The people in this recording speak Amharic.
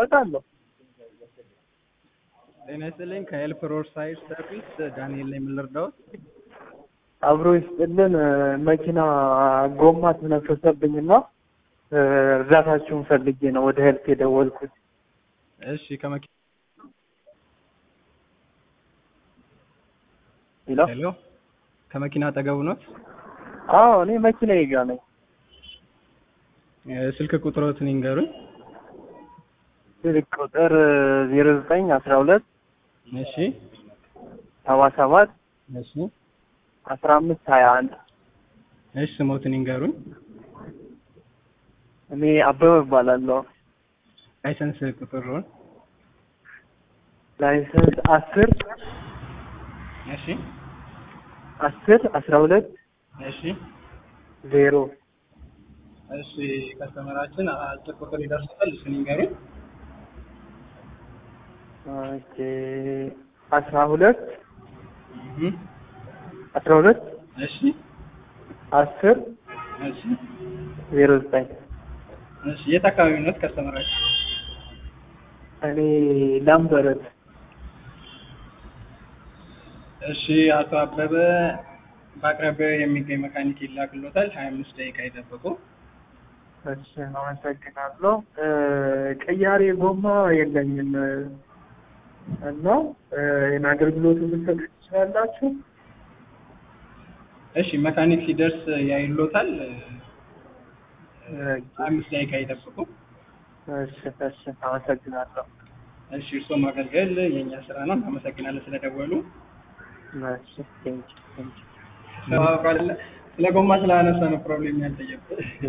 አውቃለሁ። ጤና ይስጥልኝ። ከኤልፍ ሮድ ሳይድ ሰርቪስ ዳንኤል ላይ የምንረዳውት አብሮ ይስጥልን። መኪና ጎማ ተነፈሰብኝና እርዳታችሁን ፈልጌ ነው ወደ ሄልፕ የደወልኩት። እሺ ከመኪ ሄሎ ሄሎ ከመኪና አጠገቡ ኖት? አዎ እኔ መኪና ይጋ ነኝ። እ ስልክ ቁጥሮትን ይንገሩኝ። ስልክ ቁጥር ዜሮ ዘጠኝ አስራ ሁለት እሺ ሰባ ሰባት እሺ አስራ አምስት ሀያ አንድ እሺ ስሞትን ይንገሩኝ። እኔ አበበ እባላለሁ። ላይሰንስ ቁጥሩን ላይሰንስ አስር እሺ አስር አስራ ሁለት እሺ ዜሮ እሺ ከስተመራችን አጭር ቁጥር ይደርሳል። እሱን ይንገሩኝ። ኦኬ አስራ ሁለት እህ አስራ ሁለት እሺ አስር እሺ ዜሮ ዘጠኝ እሺ የት አካባቢ ኖት ከስተመራችን? እኔ ላምበረት እሺ አቶ አበበ በአቅራቢያው የሚገኝ መካኒክ ይላክሎታል። ሀያ አምስት ደቂቃ ይጠብቁ። እሺ አመሰግናለሁ። እ ቅያሬ ጎማ የለኝም እና እ ይህን አገልግሎት ልትሰጡ ትችላላችሁ? እሺ መካኒክ ሲደርስ ያይሎታል። እ ሀያ አምስት ደቂቃ ይጠብቁ። እሺ እሺ አመሰግናለሁ። እሺ እርስዎ ማገልገል የእኛ ስራ ነው። አመሰግናለን ስለደወሉ። እሺ ቴንኪው ቴንኪው ስለ ጎማ ስላነሳ ነው ፕሮብሌም ያልጠየቁት።